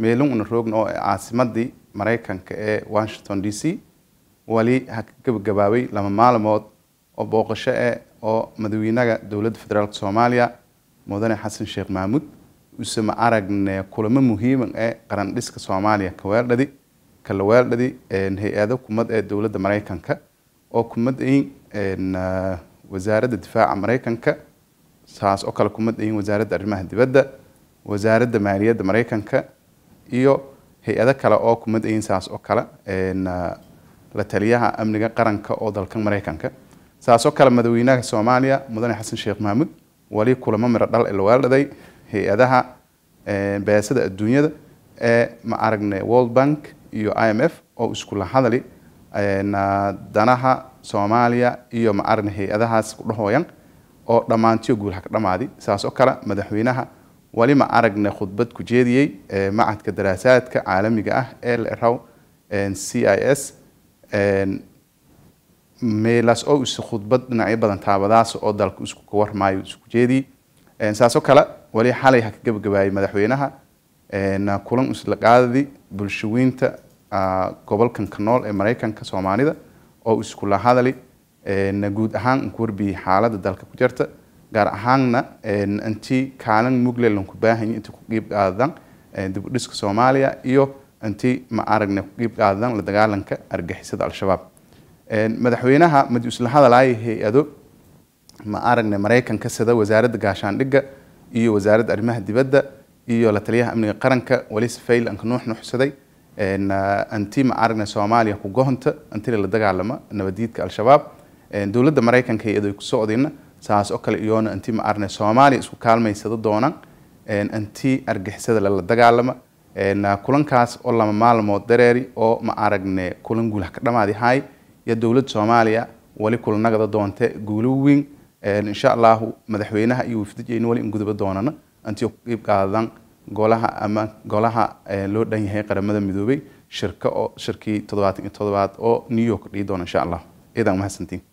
meelun una roogna oo caasimadii maraykanka ee washington d c wali ha ka gabagabaabay lama maalmood oo booqasho eh oo madaxweynaha dowladda federaalk soomaaliya mudane xasan sheekh mahmuud use ma aragne kulamo muhiiman ee qaran dhiska soomaaliya kaweeldhadi kala weeldhadi hay-ado kumad ee dowladda maraykanka oo kumad ayin wasaaradda difaaca maraykanka saas oo kale kumad ayin wasaaradda arrimaha dibadda wasaaradda maaliyadda maraykanka iyo hay-ado kale oo kumad ayin saas oo kale la taliyaha amniga qaranka oo dalka maraykanka saas oo kale madaxweynaha soomaaliya mudane xasan sheekh mahmuud wali kulamo miro dhal ee la weeldhaday hay-adaha beesada adduunyada ee ma aragne world bank iyo i m f oo iskula hadali danaha soomaaliya iyo ma aragne hay-adahaas ku dhahooyan oo dhammaantiyo guul haka dhamaadi saas oo kale madaxweynaha wali ma aragne khudbad ku jeediyey macadka daraasaadka caalamiga ah ee la eraw c i s meelaas oo is khudbad dhinacyo badan taabadaas oo dalka isku ka warmaayo isku jeediyey saasoo kale wali xalay ha ka gabagabaayay madaxweynaha kulan isla qaadadi bulshaweynta gobolkan ka nool ee maraykanka soomaalida oo iskula hadali guud ahaan ku warbiyey xaaladda dalka ku jirta gaar ahaanna intii kaalin muglelan ku baahanya intii ku qiib qaadan dib u dhiska soomaaliya iyo intii ma aragne ku qiib qaadan la dagaalanka argixisada al-shabaab madaxweynaha madi isla hadalaya hay-ado ma aragne maraykanka sida wasaaradda gaashaandhigga iyo wasaaradda arrimaha dibadda iyo la taliyaha amniga qaranka wali safayl anka nuux nuuxsaday anti ma aragne soomaaliya ku gohonta intii la dagaalama nabadiidka al-shabaab dowladda maraykanka hay-ado ku socdayna saas oo kale iyoona intii ma aragne soomaaliya isku kaalmaysada doonaan intii argixisada lala dagaalama kulankaas oo lama maalmood dareeri oo ma aragne kulan guul ha ka dhamaadi haay iyo dowladda soomaaliya wali kulanagada doonte guulo weyn insha allahu madaxweynaha iyo wafdijeyna wali in guduba doonana intii ku qiib qaadan golaha ama golaha loo dhan yahay qaramada midoobay shirka oo shirkii toddobaatan iyo toddobaad oo new york dhihi doona insha allah idan mahadsantiin